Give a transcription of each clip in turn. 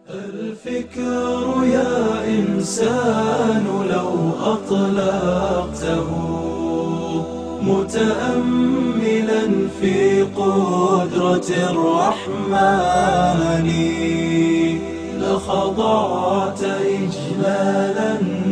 الفكر يا إنسان لو أطلقته متأملا في قدرة الرحمن لخضعت إجلالا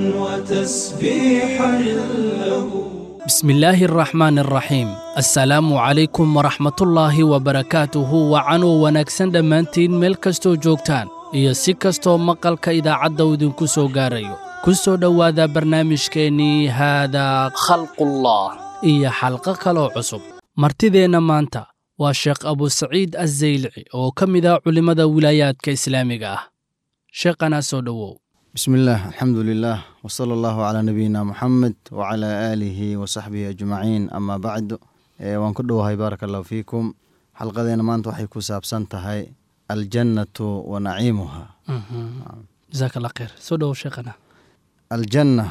وتسبيحا له بسم الله الرحمن الرحيم assalaamu calaykum waraxmatullaahi wabarakaatuhu wacanuu wanaagsan dhammaantiin meel kastoo joogtaan iyo si kastoo maqalka idaacadda uu idinku soo gaarayo ku soo dhowaada barnaamijkeennii haadaa khalqullah iyo xalqo kaloo cusub martideenna maanta waa sheekh abusaciid azaylci oo ka mid ah culimmada wilaayaadka islaamiga ah sheekhanaa soo dhowow بسم الله الحمد لله وصلى الله على نبينا محمد وعلى آله وصحبه أجمعين أما بعد ee waan ku dhowahay baaraka allahu fiikum xalqadeena maanta waxay ku saabsan tahay aljannatu wa naciimuha jasaak allah khayr soo dhowow sheekhana aljanna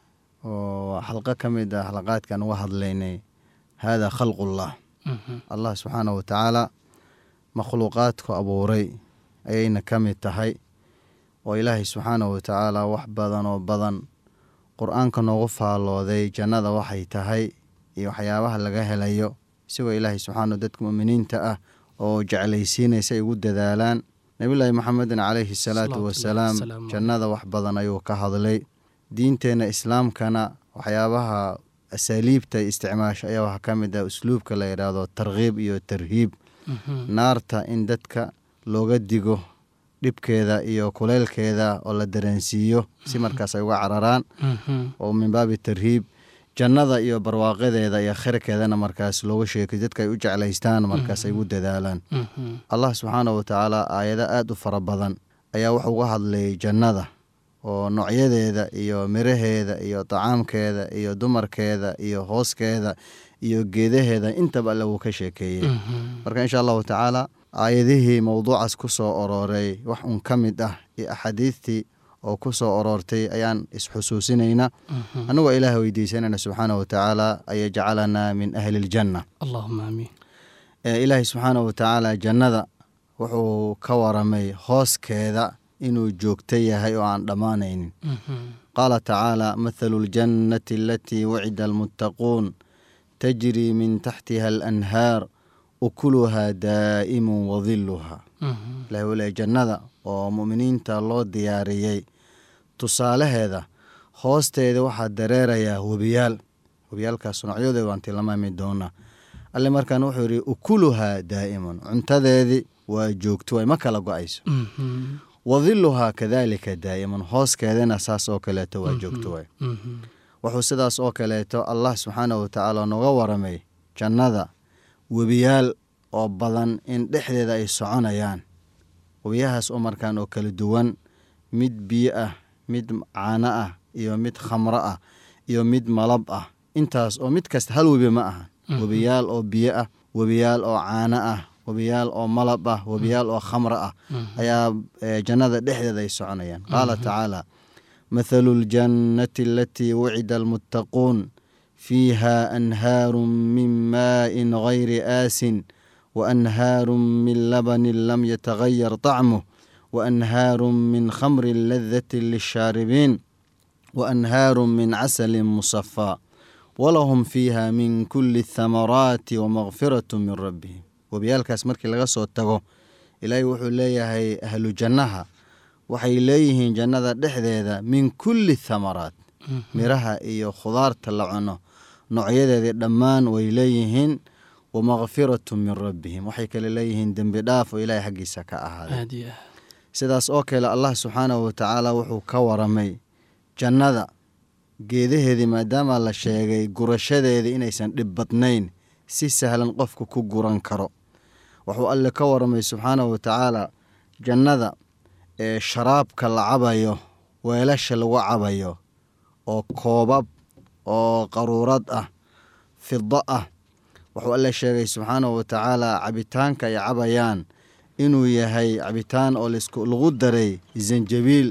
oo xalqo ka mid ah xalaqaadkan uga hadlaynay hada khalqullah allah subxaanahu wa tacaala makhluuqaadku abuuray ayayna ka mid tahay oo ilaahay subxaanahu wa tacaala wax badan oo badan qur-aanka noogu faallooday jannada waxay tahay iyo waxyaabaha laga helayo isagoo ilaahay subxaana dadka mu'miniinta ah oo jeclaysiinaysa ay ugu dadaalaan nebillaahi maxamedin calayhi salaatu wasalaam jannada wax badan ayuu ka hadlay diinteenna islaamkana waxyaabaha asaaliibta isticmaasha ayaa waxaa ka mid ah usluubka la yidhaahdo tarkiib iyo tarhiib naarta in dadka looga digo dhibkeeda iyo kuleylkeeda oo la dareensiiyo si markaas ay uga cararaan oo min baabi tarhiib jannada iyo barwaaqadeeda iyo khayrkeedana markaas looga sheekay dadka ay u jeclaystaan markaas ay ugu dadaalaan allah subxaana wa tacaala aayado aada u fara badan ayaa wuxuu uga hadlayay jannada oo noocyadeeda iyo miraheeda iyo tacaamkeeda iyo dumarkeeda iyo hooskeeda iyo geedaheeda intaba alle wuu ka sheekeeyey marka insha allahu tacaala aayadihii mowduucaas ku soo orooray wax un ka mid ah iyo axaadiistii oo ku soo oroortay ayaan isxusuusinaynaa annagoo ilaah weydiisanayna subxaana wa tacaala an yajcalanaa min ahli iljanna allahuma aamiin ilaahay subxaana wa tacaala jannada wuxuu ka waramay hooskeeda inuu joogto yahay oo aan dhammaanaynin qaala tacaala mathalu ljannati alatii wucida almuttaquun tajrii min taxtiha alanhaar ukuluhaa daa'imun wadiluhaa ilahi wuu leey jannada oo mu'miniinta loo diyaariyey tusaalaheeda hoosteeda waxaa dareerayaa webiyaal webiyaalkaas noocyadeeda waan tilmaami doonaa alle markaan wuxuu yidhi ukuluhaa daa'imun cuntadeedii waa joogto way ma kala go-ayso wadiluhaa kadaalika daa'imun hooskeedana saas oo kaleeto waa joogto way wuxuu sidaas oo kaleeto allah subxaana wa tacaala nooga waramay jannada webiyaal oo badan in dhexdeeda ay soconayaan webiyahaas oo markaan oo kala duwan mid biyo ah mid caano ah iyo mid khamro ah iyo mid malab ah intaas oo mid kasta hal webi ma aha webiyaal oo biyo ah webiyaal oo caano ah webiyaal oo malab ah webiyaal oo khamro ah ayaa jannada dhexdeeda ay soconayaan qaala tacaala mathalu ljannati alatii wucida almuttaquun fiiha anhaaru min maaءin gayri aasin waanhaaru min labanin lam yatagayar طacmuh waanhaaru min khamri ladati lishaaribiin waanhaaru min casali musafaa walahum fiiha min kuli thamaraati wamaqfiraة min rabbihim webiyaalkaas markii laga soo tago ilaahay wuxuu leeyahay ahlu jannaha waxay leeyihiin jannada dhexdeeda min kuli thamaraat miraha iyo khudaarta la cuno noocyadeedii dhammaan way leeyihiin wamakfiratu min rabbihim waxay kale leeyihiin dembi dhaaf oo ilaahay xaggiisa ka ahaaday sidaas oo kale allah subxaanahu wa tacaala wuxuu ka waramay jannada geedaheedii maadaama la sheegay gurashadeedii inaysan dhib badnayn si sahlan qofku ku guran karo wuxuu alle ka waramay subxaanahu wa tacaala jannada ee sharaabka la cabayo weelasha lagu cabayo oo koobab oo qaruurad ah fido ah wuxuu alle sheegay subxaanahu wa tacaala cabitaanka ay cabayaan inuu yahay cabitaan oo lagu daray zanjabiil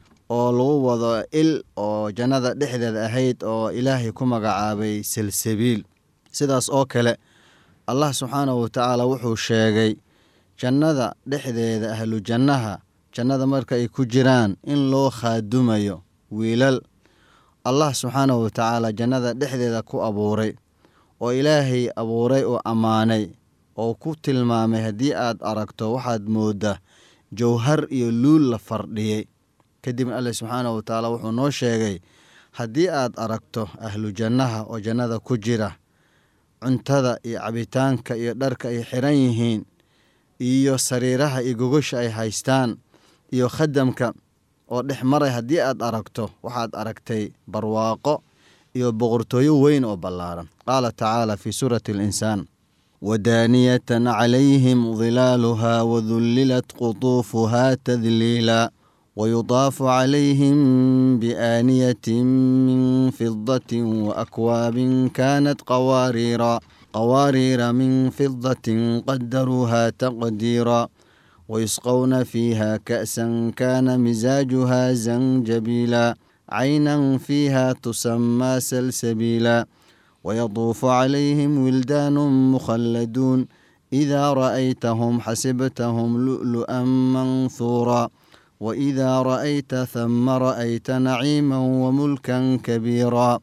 oo lagu wado il oo jannada dhexdeeda ahayd oo ilaahay ku magacaabay salsabiil sidaas oo kale allah subxaanahu wa tacaala wuxuu sheegay jannada dhexdeeda ahlu jannaha jannada marka ay ku jiraan in loo khaadumayo wiilal allah subxaanahu watacaala jannada dhexdeeda ku abuuray oo ilaahay abuuray oo ammaanay oo ku tilmaamay haddii aad aragto waxaad mooddaa jawhar iyo luul la fardhiyey kadibna alle subxaanahu watacaala wuxuu noo sheegay haddii aad aragto ahlu jannaha oo jannada ku jira cuntada iyo cabitaanka iyo dharka ay xiran yihiin iyo sariiraha iyo gogosha ay haystaan iyo khadamka oo dhex maray haddii aad aragto waxaad aragtay barwaaqo iyo boqortooyo weyn oo ballaaran qaala tacaala fii suurati alinsaan wadaaniyatan calayhim dilaaluha wadullilat qutuufuha tadliila wayudaafu calayhim biaaniyatin min fidatin waakwaabin kaanat qawaariira qawaariira min fidatin qadaruuha taqdiira ويسقون فيها كأسا كان مزاجها زنجبيلا عينا فيها تسمى سلسبيلا ويطوف عليهم ولدان مخلدون إذا رأيتهم حسبتهم لؤلؤا منثورا وإذا رأيت ثم رأيت نعيما وملكا كبيرا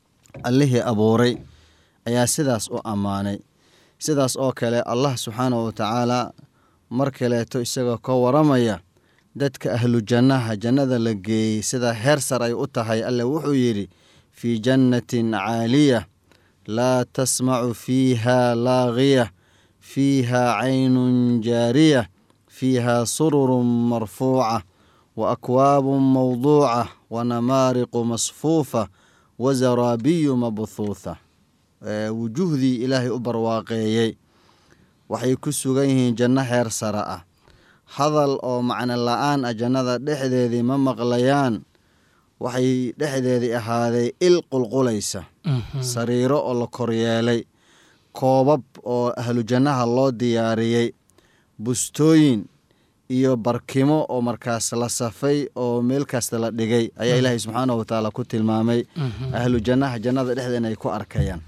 الله أبوري أيا سداس أو أماني سداس أو كلا الله سبحانه وتعالى mar kaleeto isagoo ka waramaya dadka ahlu jannaha jannada la geeyey sida heer sar ay u tahay alle wuxuu yidhi fii jannatin caaliya laa tasmacu fiiha laagiya fiiha caynun jaariya fiiha sururun marfuuca wa akwaabun mawduuca wa namaariqu masfuufa wa zaraabiyu mabhuutha wujuhdii ilaahay u barwaaqeeyey waxay ku sugan yihiin janno heer sare ah hadal oo macno la-aan ah jannada dhexdeedii ma maqlayaan waxay dhexdeedii ahaaday il qulqulaysa sariiro oo la koryeelay koobab oo ahlu jannaha loo diyaariyey bustooyin iyo barkimo oo markaas la safay oo meel kasta la dhigay ayaa ilaahay subxaanahu watacaala ku tilmaamay ahlu jannaha jannada dhexdeeda inay ku arkayaan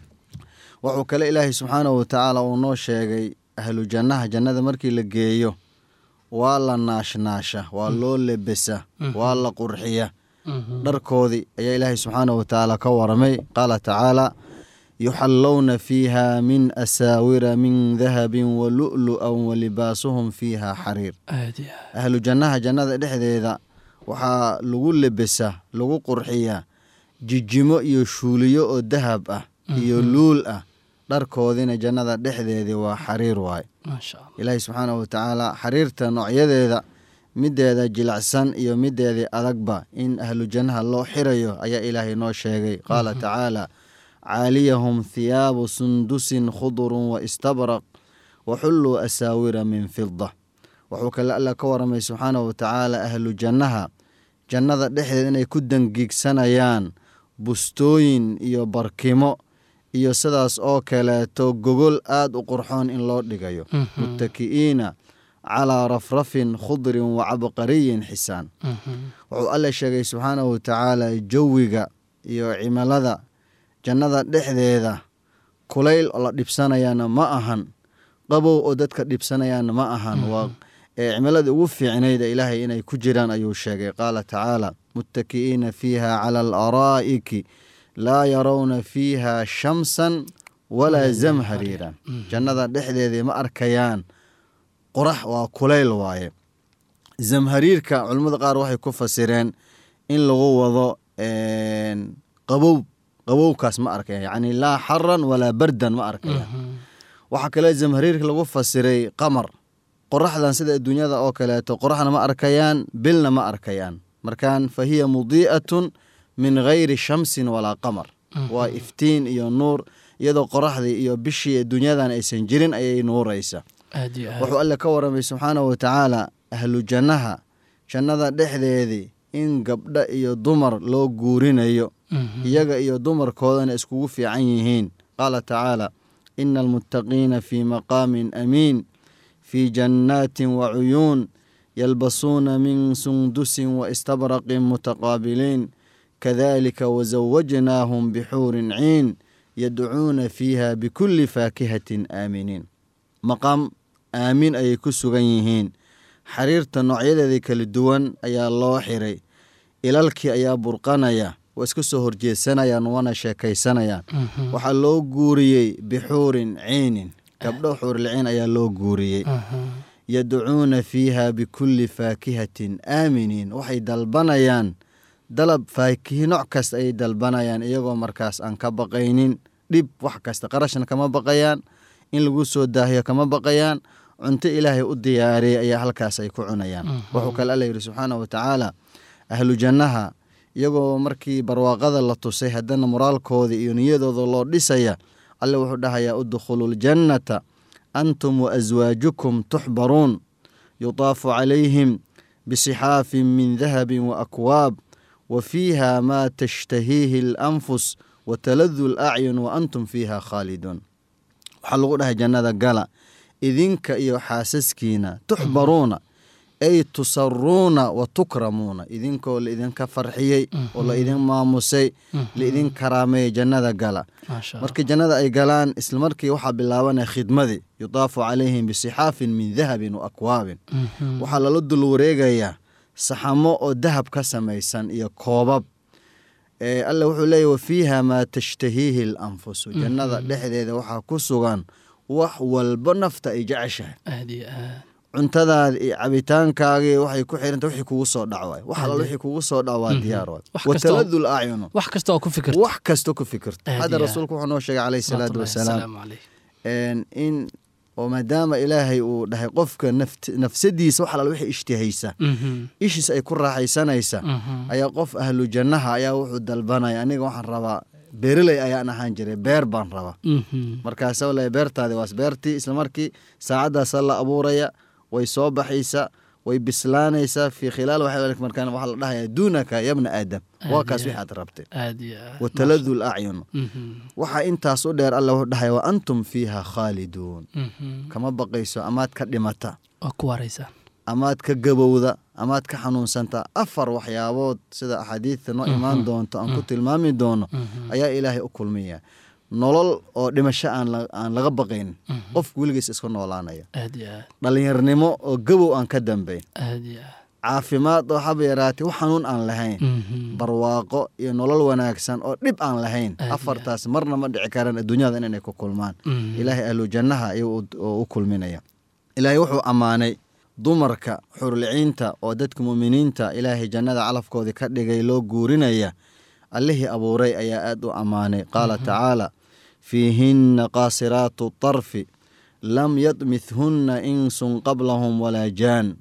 wuxuu kale ilaahay subxaanahu watacaala uu noo sheegay ahlu jannaha jannada markii la geeyo waa la naashnaasha waa loo lebesa waa la qurxiya dharkoodii ayaa ilaahay subxaanahu watacaala ka waramay qaala tacaala yuxallowna fiiha min asaawira min dahabin wa lu'lu'an wa libaasuhum fiiha xariir ahlu jannaha jannada dhexdeeda waxaa lagu lebesa lagu qurxiyaa jijimo iyo shuuliyo oo dahab ah iyo luul ah dharkoodina jannada dhexdeedii waa xariir waaye ilaahay subxaanahu watacaala xariirta noocyadeeda mideeda jilacsan iyo mideedii adagba in ahlu jannaha loo xirayo ayaa ilaahay noo sheegay qaala tacaala caaliyahum thiyaabu sundusin khudurun wa istabraq wa xulluu asaawira min fida wuxuu kale alla ka waramay subxaanahu watacaala ahlu jannaha jannada dhexdeeda inay ku dangiigsanayaan bustooyin iyo barkimo iyo sidaas oo kaleeto gogol aad u qurxoon in loo dhigayo muttaki'iina calaa rafrafin khudrin wa cabqariyin xisaan wuxuu alle sheegay subxaanahu watacaala jawiga iyo cimilada jannada dhexdeeda kulayl oo la dhibsanayaana ma ahan qabow oo dadka dhibsanayaana ma ahan waa cimiladii ugu fiicnayda ilaahay inay ku jiraan ayuu sheegay qaala tacaala muttaki'iina fiiha cala alaraa'iki laa yarawna fiiha shamsan walaa zamhariiran jannada dhexdeedii ma arkayaan qorax waa kulayl waaye zamhariirka culimmada qaar waxay ku fasireen in lagu wado qabow qabowkaas ma arkaya yacni laa xaran walaa bardan ma arkayaan waxaa kale zamhariirka lagu fasiray qamar qoraxdan sida adduunyada oo kaleeto qoraxna ma arkayaan bilna ma arkayaan markaan fa hiya mudii'atun min gayri shamsin walaa qamar waa iftiin iyo nuur iyadoo qoraxdii iyo bishii adduunyadan aysan jirin ayay nuuraysa wuxuu alle ka waramay subxaanahu watacaala ahlu jannaha jannada dhexdeedii in gabdho iyo dumar loo guurinayo iyaga iyo dumarkoodana iskugu fiican yihiin qaala tacaala ina almuttaqiina fii maqaamin amiin fii jannaatin wa cuyuun yalbasuuna min sundusin wa istabraqin mutaqaabiliin kadalika wazawajnaahum bixuurin ciin yadcuuna fiiha bikulli faakihatin aaminiin maqaam aamin ayay ku sugan yihiin xariirta noocyadeeda kala duwan ayaa loo xiray ilalkii ayaa burqanaya waa iska soo horjeedsanayaan wana sheekaysanayaan waxaa loo guuriyey bixuurin ciinin gabdho xuurliciin ayaa loo guuriyey yadcuuna fiiha bikulli faakihatin aaminiin waxay dalbanayaan dalab faakihi nooc kasta ayay dalbanayaan iyagoo markaas aan ka baqaynin dhib wax kasta qarashna kama baqayaan in lagu soo daahiyo kama baqayaan cunto ilaahay u diyaariyey ayaa halkaas ay ku cunayaan wuxuu kale alla yidhi subxaana wa tacaala ahlu jannaha iyagoo markii barwaaqada la tusay haddana moraalkooda iyo niyadooda loo dhisaya alle wuxuu dhahayaa udkhulu ljannata antum waaswaajukum tuxbaruun yutaafu calayhim bisixaafin min dahabin waakwaab wa fiiha maa tashtahiihi alanfus wataladu lacyun wa antum fiiha khaaliduun waxaa lagu dhahay jannada gala idinka iyo xaasaskiina tuxbaruuna ay tusaruuna wa tukramuuna idinkoo laidinka farxiyey oo la idin maamusay laidin karaameeyey jannada gala markii jannada ay galaan islamarkii waxaa bilaabanaya khidmadii yudaafu calayhim bisixaafin min dahabin wa akwaabin waxaa lala dul wareegayaa saxamo oo dahab ka samaysan iyo koobab alle wuxuu leeyahy wa fiiha maa tashtahiihi alanfusu jannada dhexdeeda waxaa ku sugan wax walba nafta ay jeceshahay cuntadaada iyo cabitaankaagii waxay ku xiranta wixii kugu soo dhac waay wax alla wixii kugu soo dhac waa diyaar waay wataladul acyunu wax kasta oo ku fikirta wax kasta ku fikirta hadda rasuulku wuxuu noo sheegay calayhi salaatu wasalaam in oo maadaama ilaahay uu dhahay qofka nafsadiisa wax alla wixii ishtihaysa ishiis ay ku raaxaysanaysa ayaa qof ahlu jannaha ayaa wuxuu dalbanaya aniga waxaan rabaa beereley ayaan ahaan jiray beer baan rabaa markaasa le beertaadi waas beertii islamarkii saacaddaasa la abuuraya way soo baxaysa way bislaanaysaa fii khilaal markaan waxaa la dhahaya duunaka yabna aadam waa kaas wixi aad rabtay wataladu lacyun waxaa intaas u dheer alla wuxuu dhahaya wa antum fiiha khaaliduun kama baqayso amaad ka dhimata amaad ka gabowda amaad ka xanuunsanta afar waxyaabood sida axaadiidta noo imaan doonto aan ku tilmaami doono ayaa ilaahay u kulmiya nolol oo dhimasho aan laga baqayn qofku weligiis iska noolaanaya dhallinyarnimo oo gabow aan ka dambayn caafimaad oo haba yaraatay wax xanuun aan lahayn barwaaqo iyo nolol wanaagsan oo dhib aan lahayn afartaas marna ma dhici karaan adduunyada inay ku kulmaan ilaahay ahlu jannaha ayuu u kulminaya ilaahay wuxuu ammaanay dumarka xurliciinta oo dadka muuminiinta ilaahay jannada calafkoodii ka dhigay loo guurinaya allihii abuuray ayaa aad u ammaanay qaala tacaala fiihinna qaasiraatu tarfi lam yadmithunna insun qablahum walaa jaan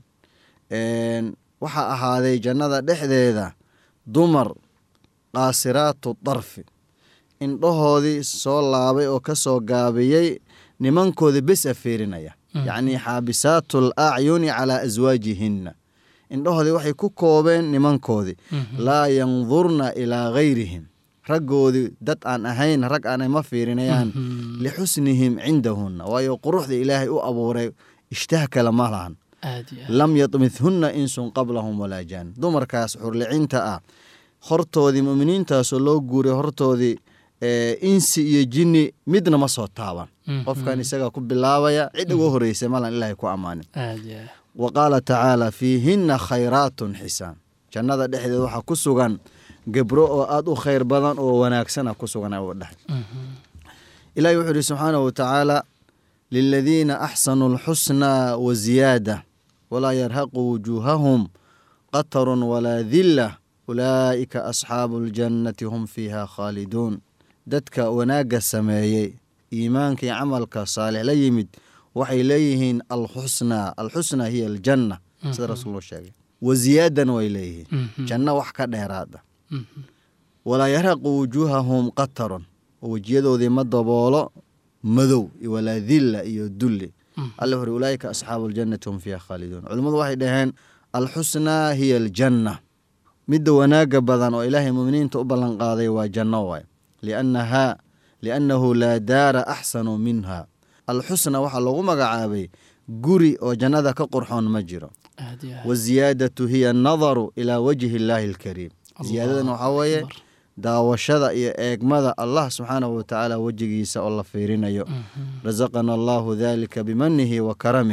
waxaa ahaaday jannada dhexdeeda dumar qaasiraatu darfi indhahoodii soo laabay oo ka soo gaabiyey nimankooda bes a fiirinaya yacnii xaabisaatu al acyuni calaa aswaajihinna indhahoodii waxay ku koobeen nimankoodii laa yandurna ilaa gayrihim raggoodii dad aan ahayn rag aanay ma fiirinayaan lixusnihim cindahunna waayo quruxda ilaahay u abuuray ishtaah kale ma lahan lam yadmithunna insun qablahum walaa jaan dumarkaas xurlicinta ah hortoodii muminiintaasoo loo guuray hortoodii insi iyo jinni midna ma soo taaban qofkan isagaa ku bilaabaya cid uga horreysay malan ilaahay ku ammaanin wa qaala tacaala fiihinna khayraatun xisaan jannada dhexdeeda waxaa ku sugan gebro oo aada u khayr badan oo wanaagsana ku sugan u dhahay ilahi wuxuu ihi subxaanahu watacaala liladiina axsanuu alxusnaa wa ziyaada walaa yarhaqu wujuuhahum qatarun walaa dilla ulaa'ika asxaabu aljannati hum fiiha khaaliduun dadka wanaagga sameeyey iimaanka iyo camalka saalix la yimid waxay leeyihiin alxusnaa alxusnaa hiya aljanna sida rasuuluu sheegay wa ziyaadan way leeyihiin janno wax ka dheeraada walaa yarhaqu wujuuhahum qatarun oo wejiyadoodii ma daboolo madow walaa dilla iyo dulli alle wuxuri ulaa'ika asxaabu aljannati hum fiiha khaaliduun culimmadu waxay dhaheen alxusnaa hiya aljanna midda wanaagga badan oo ilaahay muminiinta u ballanqaaday waa janno waay liannahaa liannahu laa daara axsanu minha alxusna waxaa loogu magacaabay guri oo jannada ka qurxoon ma jiro waziyaadatu hiya annadaru ilaa wajhi illaahi alkariim ziyaadadan waxaa weeye daawashada iyo eegmada allah subxaanahu watacaala wejigiisa oo la fiirinayo rasaqana allahu dalika bimanihi wa karamih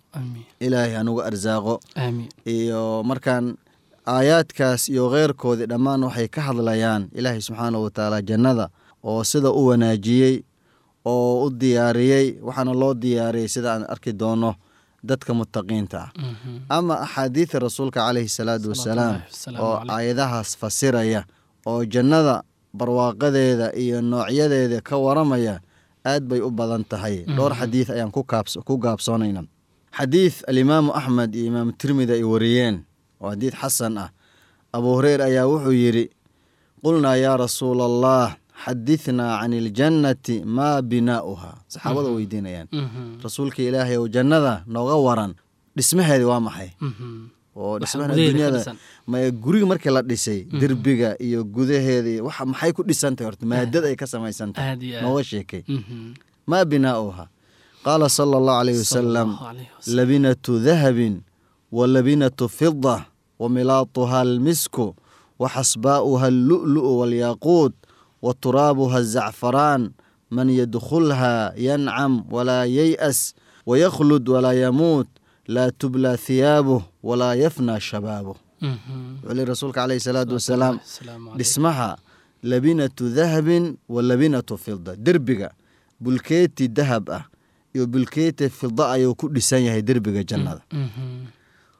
aamiin ilaahay hanugu arsaaqo aamiin iyo markaan aayaadkaas iyo kheyrkoodii dhammaan waxay ka hadlayaan ilaahay subxaanahu watacaala jannada oo sida u wanaajiyey oo u diyaariyey waxaana loo diyaariyey sida aan arki doono dadka mutaqiinta ah Mhm. ama axaadiida rasuulka caleyhi salaatu wasalaam Salawaatullaahi wasalaamu oo calayh. aayadahaas fasiraya oo jannada barwaaqadeeda iyo noocyadeeda ka waramaya aad bay u badan tahay dhowr xadiid ayaan ku kaabs- ku gaabsoonayna xadiid alimaamu axmed iyo imaamu tirmidi ay wariyeen oo xadiid xasan ah abu hureyr ayaa wuxuu yidhi qulnaa yaa rasuula allah xadithnaa can iljannati maa binaa'uha saxaabada weydiinayaan Mhm. rasuulka ilaahay ow jannada nooga waran dhismaheedi waa maxay Mhm. oo Waxa dhismaha gudaheeda ka dunyada dhisan. ma guriga markii la dhisay derbiga iyo gudaheeda iyo waxa maxay ku dhisantahay horta maadada ay ka samaysan tahay aad iyo aad nooga sheekay Mhm. maa binaa'uha qaala sala allahu calayhi wasalam Sallallahu alayhi wasallam. labinatu dahabin wa labinatu fida wa milaatuha almisku wa xasbaa'uha allu'lu'u waalyaquud wa turaabuha azacfaraan man yadkhulha yancam walaa yay'as waykhlud walaa yamuut laa tubla thiyaabuh walaa yafna shabaabuh Mhm. wuxuu lehi rasuulka calayhi salaatu wasalaam Salaamu calayh. dhismaha labinatu dahabin wa labinatu fida derbiga bulkeeti dahab ah iyo bulkeeti fida ayuu ku dhisan yahay derbiga jannada Mhm.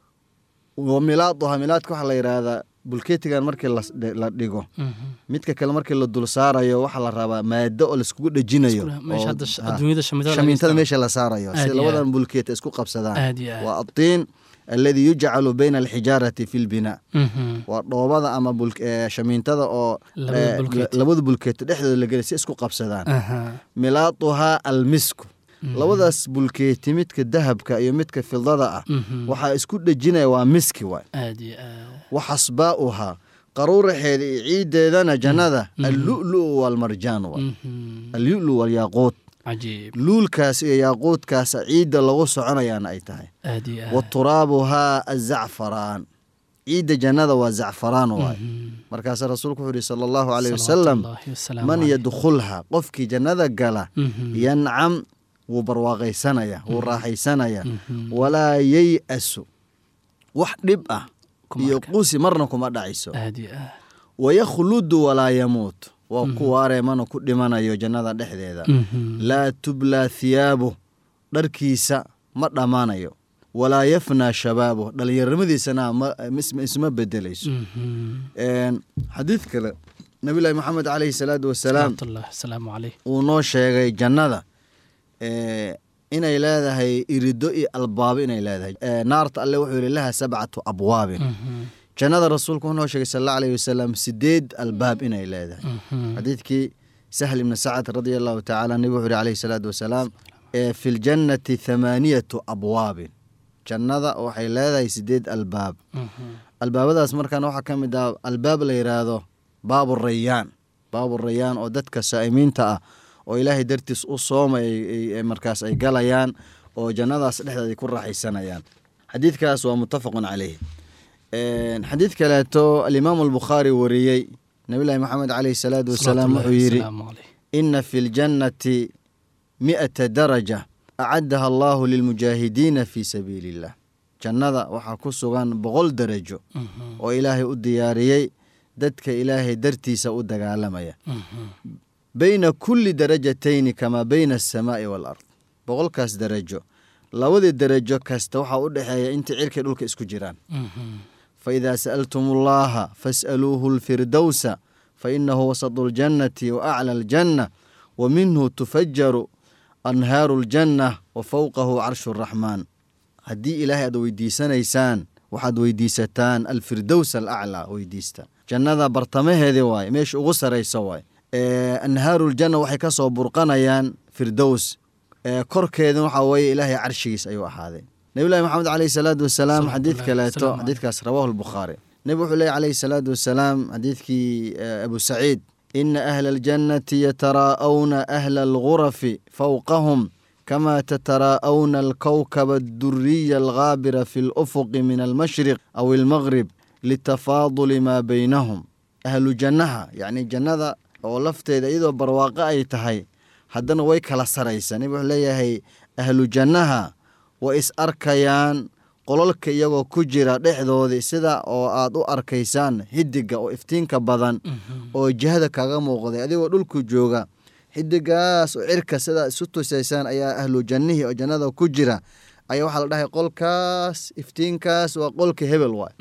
wa milaaduha milaadka waxaa la yidhaahdaa bulkeetigan markii las- la dhigo Mhm. midka kale markii la dul saarayo waxaa la rabaa maado oo laiskugu dhejinayo meesha oo- hadda sh- ha, adduunyada shamiitada laga shamiintada isticmaalo. meesha la saarayo Aad si iyo labadan aad. bulkeet isku qabsadaan aad iyo aad waa atiin alladii yujcalu bayna alxijaarati fi lbinaa Mhm. waa dhoobada ama bul- ee, shamiintada oo Labada ee, bulkeet. labada bulkeeto dhexdooda la geliy si isku qabsadaan Aha. milaaduhaa almisku labadaas bulkeeti midka dahabka iyo midka fidada ah Mhm. waxaa isku dhejinaya waa miski waay aad iyo aad wa xasbaa'uhaa qaruuraxeeda iyo ciiddeedana jannada allu'lu'u waalmarjaan waay Mhm. allu'lu waalyaaquud cajiib luulkaas iyo yaaquudkaas ciidda lagu soconayaana ay tahay aad iyo aad wa turaabuhaa azacfaraan ciidda jannada waa zacfaraan waay Mhm. markaasa rasuulku wuxuu yihi sala allahu caleyhi wasalam Salawaatullaahi wasalaamu man calayh. yadkhulha qofkii jannada gala Mhm. yancam wuu barwaaqaysanaya wuu raaxaysanaya Mhm. walaa yey-asu wax dhib ah Kuma iyo arka. qusi marna kuma dhacayso aad iyo aad wayakhludu walaa yamuut waa ku waaree mana ku dhimanayo jannada dhexdeeda Mhm. laa tublaa thiyaabuh dharkiisa ma dhammaanayo walaa yafnaa shabaabuh dhallinyarimadiisana ma- isma- isma bedelayso Mhm. Een, xadiid kale nabilaahi maxamed caleyhi salaatu wasalaam salawaatullaahi wasalaamu calayh uu noo sheegay jannada ee, inay leedahay irido iyo albaabo inay leedahay Ee, naarta alle wuxuu yihi laha sabcatu abwaabin Mhm. jannada rasuulku wuxuu noo sheegay sal alla alayhi wasalam sideed albaab inay leedahay Mhm. xadiidkii sahl ibni sacad radia allahu tacaala nabigu wuxuu yihi calayhi salaatu wasalaam ee, fi ljannati thamaaniyatu abwaabin jannada waxay leedahay sideed albaab Mhm. albaabadaas markaan waxaa ka mid ah albaab la yidhaahdo baabu rayaan baabu rayaan oo dadka saa'imiinta ah oo ilaahay dartiis u soomay ay- ay- ay markaas ay galayaan oo jannadaas dhexdeeda ay ku raaxaysanayaan xadiidkaas waa muttafaqun caleyh Een, xadiid kaleeto alimaamu albukhaari wariyey nabilahi maxamed caleyhi salaatu wasalaam wuxuu Salawaatullaahi yidhi wasalaamu calayh. ina fi ljannati mi'ata daraja acaddaha allahu lilmujaahidiina fi sabiili illah jannada waxaa ku sugan boqol darajo Mhm. oo ilaahay u diyaariyey dadka ilaahay dartiisa u dagaalamaya Mhm. bayna kulli darajatayni kamaa bayna asamaa'i waalard boqolkaas darajo labadii darajo kasta waxaa u dhexeeya intii cirkay dhulka isku jiraan Mhm. faidaa sa'altum allaha fas'aluuhu lfirdowsa fainahu wasatu ljannati wa acla aljanna wa minhu tufajaru anhaaru ljanna wa fowqahu carshu raxmaan haddii ilaahay aad weydiisanaysaan waxaad weydiisataan alfirdows alaclaa weydiista jannada bartamaheedii waaye meesha ugu saraysa waaye Ee, anhaaruuljanna waxay ka soo burqanayaan firdows Ee, korkeeduna waxaa weeye ilaahay carshigiis ayuu ahaaday nabilahi maxamed caleyhi salaatu wasalaam Salaatu xadiid llaahi kaleeto wasalaamu calayh. xadiidkaas rawaahu lbukhaari nebi wuxuu leeyahy caleyhi salaatu wasalaam xadiidkii ee, abu saciid ina ahla aljannati yataraa'awna ahla algurafi fawqahum kama tataraa'awna alkowkaba adduriya alghaabira fi lufuqi min almashriq aw almaghrib litafaaduli maa baynahum ahlu jannaha yacni jannada oo lafteeda iyadoo barwaaqo ay tahay haddana way kala saraysaa nebi wuxuu leeyahay ahlu jannaha way is arkayaan qololka iyagoo ku jira dhexdoodii sida oo aad u arkaysaan xidiga oo iftiinka badan oo jihada kaga muuqday adigoo dhulku jooga xidigaas oo cirka sidaa isu tusaysaan ayaa ahlu jannihii oo jannada ku jira ayaa waxaa la dhahay qolkaas iftiinkaas waa qolka hebel waay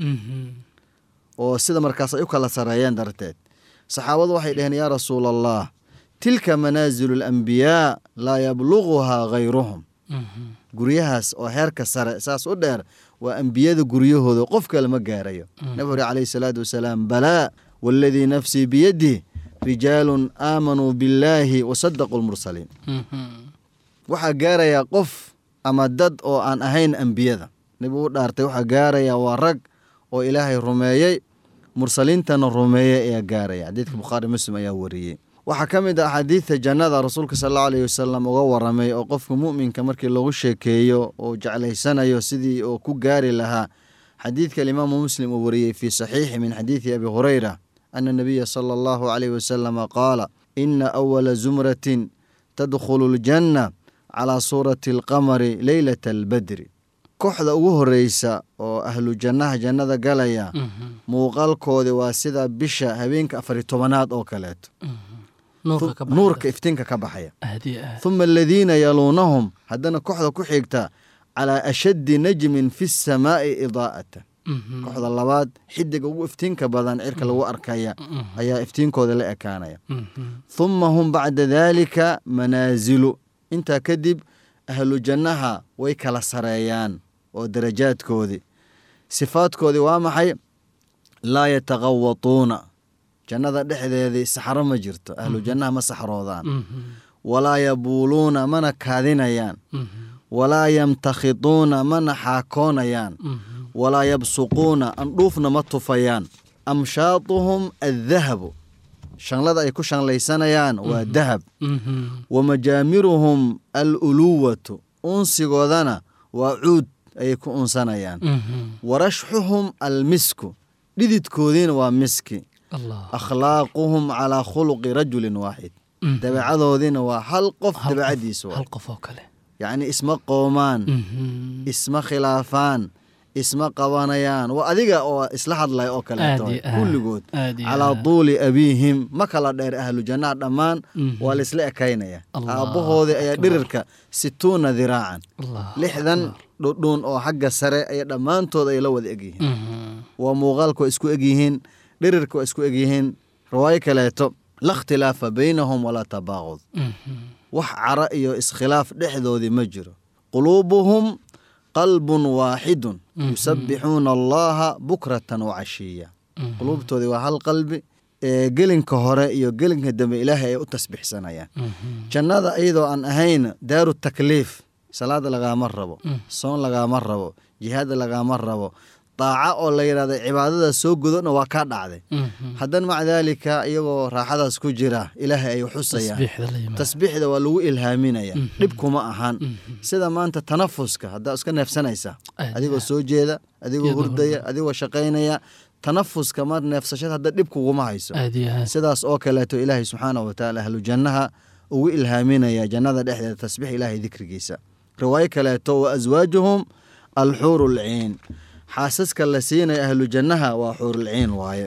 oo sida markaas ay u kala sareeyeen darteed saxaabadu waxay dhaheen yaa rasuul allah tilka manaazilu alambiyaa laa yabluguhaa hayruhum guryahaas oo heerka sare saas u dheer waa ambiyada guryahooda qof kale ma gaarayo nabigu uri calayhi salaatu wasalaam balaa waaladii nafsii biyadih rijaalun aamanuu billaahi wasadaquu lmursaliin waxaa gaarayaa qof ama dad oo aan ahayn ambiyada nebigu u dhaartay waxaa gaarayaa waa rag oo ilaahay rumeeyey mursaliintana rumeeyey ayaa gaaraya xadiidka bukhaari muslim ayaa wariyey waxaa ka mid ah axaadiidta jannada rasuulka sal allau alayhi wasalam uga waramay oo qofka mu'minka markii lagu sheekeeyo uu jeclaysanayo sidii uu ku gaari lahaa xadiidka alimaamu muslim uu wariyey fii saxiixi min xadiidi abi hureyra ana nabiya sala allahu calayhi wasalama qaala ina awala zumratin tadkhulu ljanna calaa suurati alqamari leylata albadri kooxda ugu horeysa oo ahlu jannaha jannada galaya muuqaalkoodi waa sida bisha habeenka afari tobanaad oo kaleeto nuurka iftiinka ka baxaya huma aladiina yaluunahum haddana kooxda ku xigta calaa ashaddi najmin fi samaa'i idaa'atan kooxda labaad xidiga ugu iftiinka badan cirka lagu arkaya ayaa iftiinkooda la ekaanaya huma hum bacda daalika manaazilu intaa kadib ahlu jannaha way kala sareeyaan oo darajaadkoodii sifaadkoodii waa maxay laa yataqawatuuna jannada dhexdeedii saxro ma jirto ahlu jannaha ma saxroodaan walaa yabuuluuna mana kaadinayaan walaa yamtakhituuna mana xaakoonayaan walaa yabsuquuna andhuufna ma tufayaan amshaatuhum addahabu shanlada ay ku shanlaysanayaan waa dahab wa majaamiruhum aluluwatu unsigoodana waa cuud ayay ku unsanayaan warashxuhum almisku dhididkoodiina waa miski akhlaaquhum calaa khuluqi rajulin waaxid dabeecadoodiina waa hal qof dabeecadiisa yacni isma qoomaan isma khilaafaan isma qabanayaan waa adiga oo isla hadlaya oo kaleeto kulligood calaa tuuli abiihim ma kala dheer ahlu jannaha dhammaan waa laisla ekaynaya aabbahoodii ayaa dhirirka situuna diraacan lixdan dhudhuun oo xagga sare aya dhammaantood ay la wada egyihiin waa muuqaalka waa isku egyihiin dhirirka waa isku egyihiin riwaayo kaleeto la ikhtilaafa baynahum walaa tabaaqud wax cara iyo iskhilaaf dhexdoodii ma jiro quluubuhum qalbun waaxidun yusabbixuuna allaha bukratan wacashiya quluubtoodii waa hal qalbi ee gelinka hore iyo gelinka dambe ilaahay ay u tasbixsanayaan jannada iyadoo aan ahayn daaru takliif salaada lagaama rabo soon lagaama rabo jihaada lagaama rabo daaca oo la yidhahda cibaadada soo gudona waa kaa dhacday haddana maca daalika iyagoo raaxadaas ku jira ilaahay ay xusayaan tasbiixda waa lagu ilhaaminaya dhib kuma ahan sida maanta tanafuska haddaa iska neefsanaysa adigoo soo jeeda adigoo hurdaya adigoo shaqaynaya tanafuska mar neefsashada hadda dhib kuguma hayso sidaas oo kaleeto ilaahay subxaana watacaala ahlu jannaha ugu ilhaaminaya jannada dhexdeeda tasbiix ilaahay dikrigiisa riwaayo kaleeto wa aswaajuhum alxuuru lciin xaasaska la siinaya ahlu jannaha waa xuurulciin waaye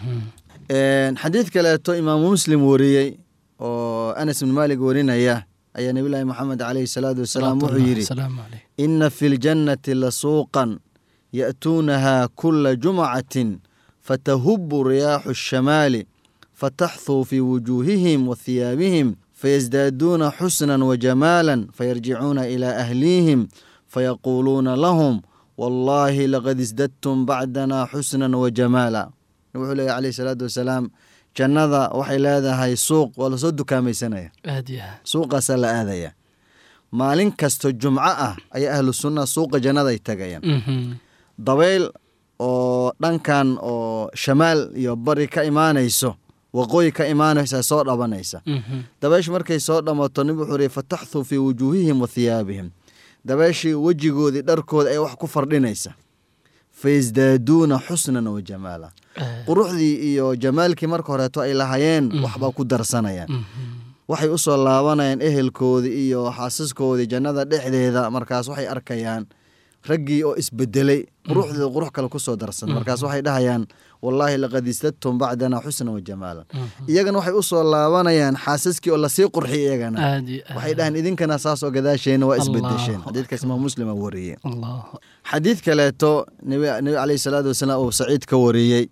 xadiid kaleeto imaamu muslim wariyey oo anas ibn maalik warinaya ayaa nebilaahi moxamed caleyhi salaatu wasalaam wuxuu yidhi ina fi ljannati la suuqan ya'tuunaha kula jumcatin fatahubu riyaaxu الshamaali fataxthuu fi wujuuhihim wa hiyaabihim fayasdaaduuna xusnan wajamaala fayarjicuuna ilaa ahliihim fayaquuluuna lahum wallaahi laqad isdadtum bacdanaa xusnan wajamaala wuxuu leeya caleyhi salaatu wasalaam jannada waxay leedahay suuq waa lasoo dukaamaysanaya suuqaasaa la aadaya maalin kasto jumco ah ayaa ahlu sunna suuqa jannaday tagayaan dabayl oo dhankan oo shamaal iyo bari ka imaanayso waqooyi ka imaanaysa soo dhabanaysa dabayshu markay soo dhammato nib wuxuu ri fataxthuu fii wujuuhihim wa hiyaabihim dabeeshii wejigoodii dharkooda ay wax ku fardhinaysa fayasdaaduuna xusnan wa jamaala quruxdii iyo jamaalkii marka horeeto ay lahayeen waxbaa ku darsanayaan waxay u soo laabanayaan ehelkoodii iyo xaasaskoodii jannada dhexdeeda markaas waxay arkayaan raggii oo isbedelay quruxdooda qurux kale kusoo darsan markaas waxay dhahayaan wallaahi laqad istadtum bacdana xusna wa jamaalan iyagana waxay u soo laabanayaan xaasaskii oo lasii qurxiyay iyagana aad iyo aad. waxay dhahaan idinkana saas oo gadaasheena waa isbedesheen Allahu xadiidkaas imaam muslima wariyey Allahu xadiid kaleeto nebi nebi caleyhi salaatu wasalaam uu saciid ka wariyey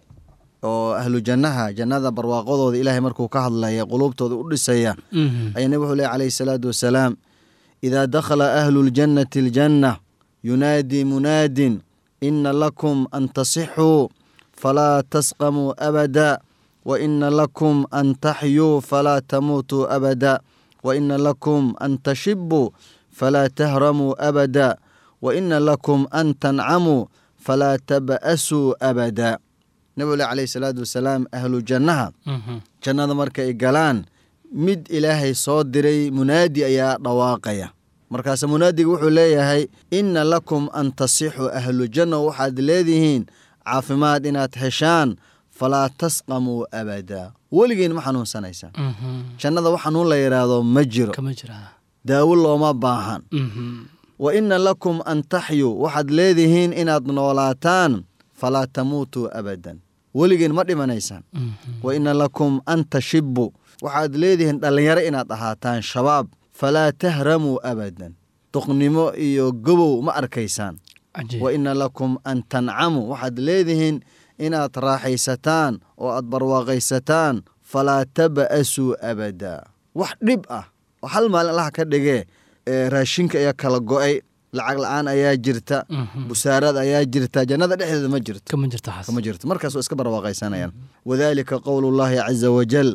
oo ahlu jannaha jannada barwaaqadooda ilaahay markuu ka hadlaya quluubtooda u dhisaya Mhm. ayaa nebi wuxuu lehy calayhi salaatu wasalaam idaa dakhala ahlu ljannati aljanna yunaadii munaadin ina lakum an tasixuu falaa tasqamuu abada wa ina lakum an taxyuu falaa tamuutuu abada wa ina lakum an tashibuu falaa tahramuu abada wa ina lakum an tancamuu falaa taba'asuu abada nebigu leh calayhi salaatu wasalaam ahlu jannaha Mhm. jannada marka ay galaan mid ilaahay soo diray munaadi ayaa dhawaaqaya markaase munaadiga wuxuu leeyahay inna lakum an tasixuu ahlu janna waxaad leedihiin caafimaad inaad heshaan falaa tasqamuu abada weligiin ma xanuunsanaysaan Mhm. jannada wax xanuun la yidhaahdo ma jiro kama jiraa daawo looma baahan Mhm. wa inna lakum an taxyuu waxaad leedihiin inaad noolaataan falaa tamuutuu abadan weligiin ma dhimanaysaan Mhm. wa ina lakum an tashibu waxaad leedihiin dhallinyaro inaad ahaataan shabaab falaa tahramuu abadan duqnimo iyo gobow ma arkaysaan Cajiib. wa ina lakum an tancamuu waxaad leedihiin inaad raaxaysataan oo aad barwaaqaysataan falaa taba'asuu abada wax dhib ah oo hal maalin allaha ka dhigee ee raashinka ayaa kala go'ay lacag la-aan ayaa jirta Mhm. busaarad ayaa jirta jannada dhexdeeda ma jirto kama jirta xas kama jirto markaas waa iska barwaaqaysanayaan wadalika qowlu llahi caza wajal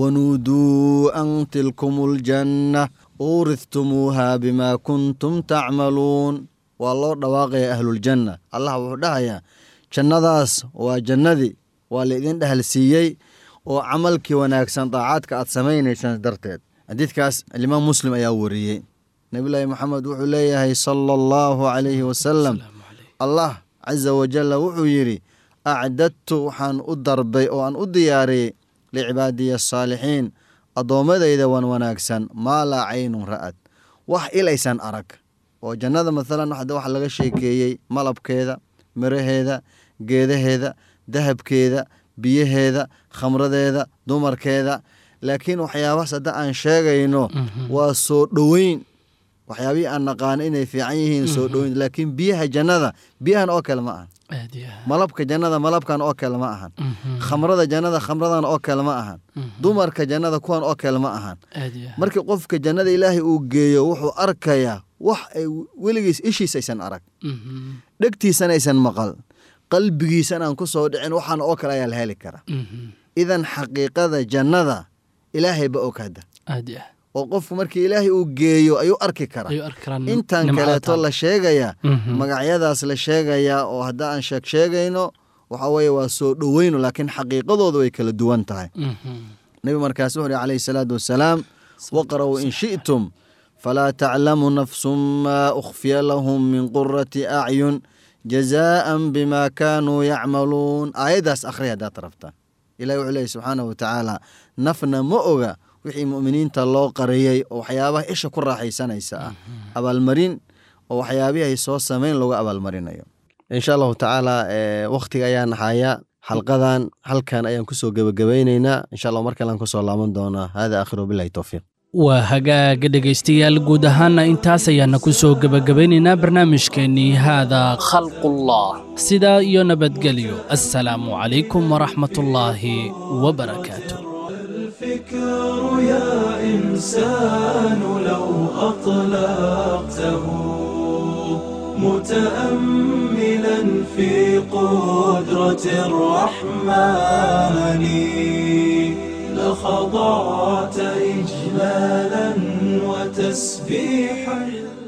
wanuuduu an tilkum ljanna uuristumuuha bima kuntum tacmaluun waa loo dhawaaqaya ahluljanna allah wuxuu dhahayaa jannadaas waa jannadii waa laidin dhahalsiiyey oo camalkii wanaagsan daacaadka aad samaynaysaan darteed xadiidkaas alimaam muslim ayaa wariyey nabilaahi maxamed wuxuu leeyahay sala allahu calayhi wasalam Salaamu calayk. allah caza wajalla wuxuu yidhi acdadtu waxaan u darbay oo aan u diyaariyey licibaadiya asaalixiin addoommadayda wan wanaagsan maa laa caynun ra'ad wax ilaysan arag oo jannada maalan hadda waxa laga sheekeeyey malabkeeda miraheeda geedaheeda dahabkeeda biyaheeda khamradeeda dumarkeeda laakiin waxyaabahaas hadda aan sheegayno Mhm. waa soo dhoweyn waxyaabihii aan naqaano inay fiican yihiin soo dhoweyn laakiin biyaha jannada biyahan oo kale ma ahan aad iyo aad. malabka jannada malabkan oo kale ma ahan Mhm. khamrada jannada khamradan oo kale ma ahan Mhm. dumarka jannada kuwan oo kale ma ahan aad iyo aad. markii qofka jannada ilaahay uu geeyo wuxuu arkayaa wax ay weligiis ishiis aysan arag Mhm. dhegtiisana aysan maqal qalbigiisana aan ku soo dhicin waxaan oo kale ayaa la heli karaa Mhm. idan xaqiiqada jannada ilaahayba og hadda aad iyo aad. oo qofku markii ilaahay uu geeyo ayuu arki karaa ayuu arki karaan intan nimcada kaleeto taal. la sheegayaa Mhm. magacyadaas la sheegayaa oo hadda aan sheeg sheegayno waxa weeye waa soo dhoweyno laakiin xaqiiqadooda way kala duwan tahay Mhm. nebi markaas wuxuu uhi calayhi salaatu wasalaam waqra'uu in shi'tum falaa taclamu nafsun maa ukhfiya lahum min qurati acyun jazaa'an bima kaanuu yacmaluun aayaddaas akhri haddaad rabtaan ilahi wuxuu leeyahy subxaanahu watacaala nafna ma oga wixii mu'miniinta loo qariyey oo waxyaabaha isha ku raaxaysanaysa ah abaalmarin oo waxyaabihii ay soo sameyn looga abaalmarinayo insha allahu tacaala wakhtiga ayaa naxaya xalqadan halkan ayaan kusoo gebagabaynaynaa insha allah mar kalean kusoo laaban doonaa hada aakhiru billahi towfiiq waa hagaaga dhegaystayaal guud ahaana intaas ayaana ku soo gebagabaynaynaa barnaamijkeennii haada khalqullah sidaa iyo nabadgelyo assalaamu calaykum waraxmatullaahi wabarakaatu الفكر يا إنسان لو أطلقته متأملا في قدرة الرحمن لخضعت إجلالا وتسبيحا